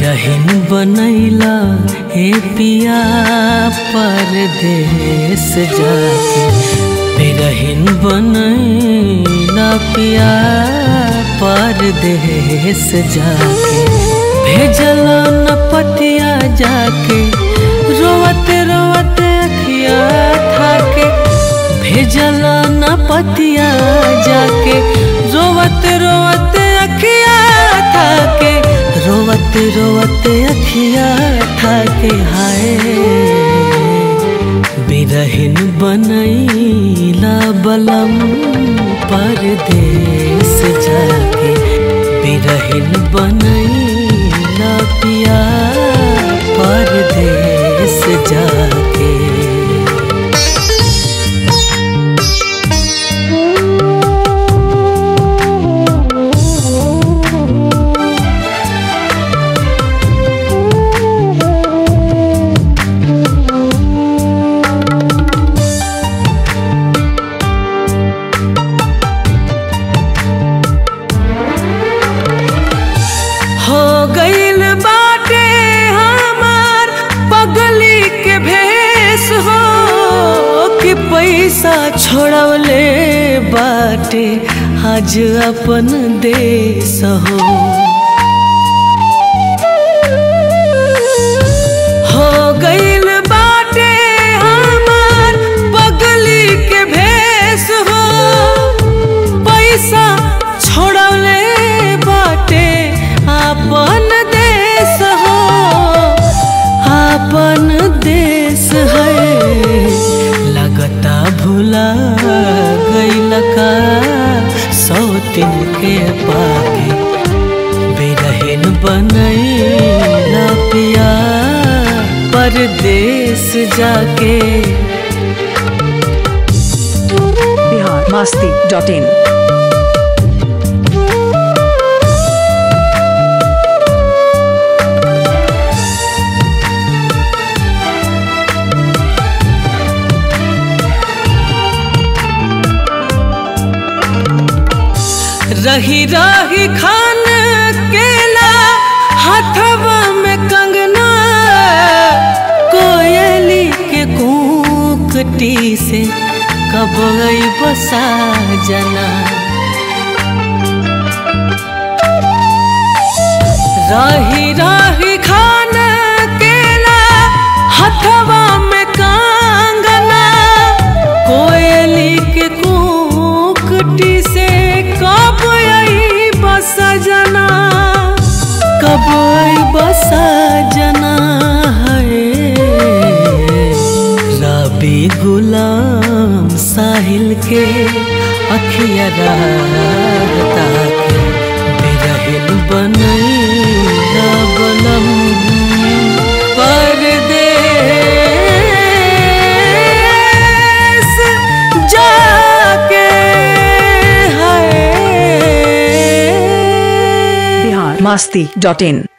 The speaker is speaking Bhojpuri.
बिरहिन बनैला हे पिया परदेस जाके बिरहिन बनैला पिया परदेस जाके भेजल न पतिया जाके रोवते रोवते अखिया थाके भेजल न पतिया जाके रोवते रोवते अखिया थाके रोवते रोवते अखिया थाके हाय बिरहिन बनैला बलम परदेस जाके बिरहिन बनैला पिया परदेस जाके हो गईल बाटे हमार पगली के भेस हो कि पैसा छोड़वले बाटे आज अपन देश हो हो गईल बाटे हमार पगली के भेस हो पैसा छोड़वले बाटे आपन देश हो आपन देश है लगता भुला गईल का सौ दिन के पाके बेरहन बनैला पिया परदेश जाके बिहार मस्ती डॉट इन रही रही खान केला हाथवा में कंगना कोयली के कूकटी से कब गई बसा जना रही रही खान केला हाथवा में कंगना कोयली के कूकटी से कब आई बस जना कब आई बस जना है रबी गुलाम साहिल के अखिया रहता के बिरहिन बनैला बलम परदेस जाके है बिहार मस्ती डॉट इन